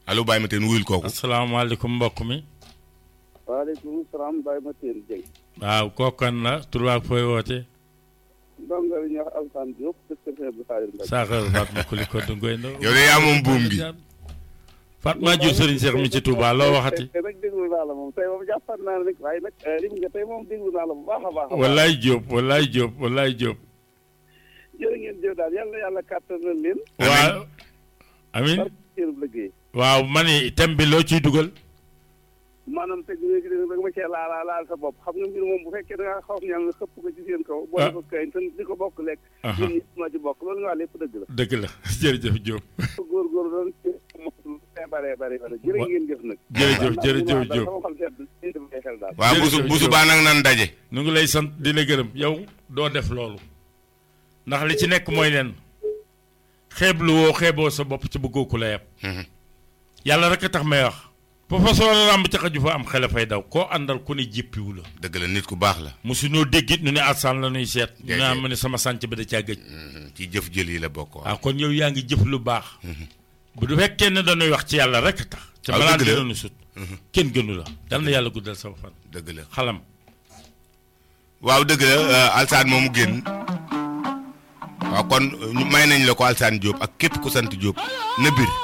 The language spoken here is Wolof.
allo Baye Matène wuyul kooku. asalaamaaleykum mbokk mi. waaleykum salaam Baye Matène Dieng. waaw kooku kan la tur ak fooy woote. ndongo li ñuy wax Alassane Diop dëkk Kër bu Xaadir Mbacke. Sakho Fatma Kuli ko du ngoy yow de yaa moom buum gi. Fatma jur Serigne Cheikh mi ci Touba loo waxati. tey nag déglu naa la moom tey moom jàppaat naa ne rek waaye nag lim nga tey moom déglu naa la bu baax a baax. wallaay Diop wallaay Diop wallaay Diop. jërë ngeen jëf daal yàlla yàlla kàttanal leen. waaw. amiin barke seen liggéey. waaw ma ni thème bi loo ciy dugal. maanaam teg léegi da nga ma cee laal laal sa bopp xam nga mbir moom bu fekkee da ngaa xaw ñaan nga xëpp ko ci seen kaw. boo ah ko kañ te di ko bokk lekk. ñun ñëpp ma ci bokk loolu nga wax lépp dëgg la. dëgg la jërëjëf Diop. góorgóorlu doon ci moom bare bare bare jërë ngeen jëf nag. jërëjëf jërëjëf Diop. sama xol sedd ñu def ay xel daal. waaw busu busu baa nag nan daje. nu ngi lay sant di la gërëm yow doo def loolu ndax li ci nekk mooy leen xeeblu woo xeeboo sa bopp ci bëggoo ku la yeb yàlla rek a tax may wax fa fa soo ràmb ca xaju fa am xele fay daw koo àndal ku ne jéppiwu la dëgg la nit ku baax la. mosu noo déggit nu ne alsaan la nuy seet ñu Déedéet. naan ma ne sama sànc bi da caa gëj ci jëf jël yi la bokk. waaw waaw kon yow yaa ngi jëf lu baax bu du fekkee ne dañuy wax ci yàlla rek a tax ca waaw, balaa dëgg la. dina nu sut kenn gënu la dal na yàlla guddal sama fan dëgg la. xalam waaw dëgg la Alsaan moomu génn waaw kon ñu may nañ la ko Alsaan Diop ak képp ku sant Diop na bir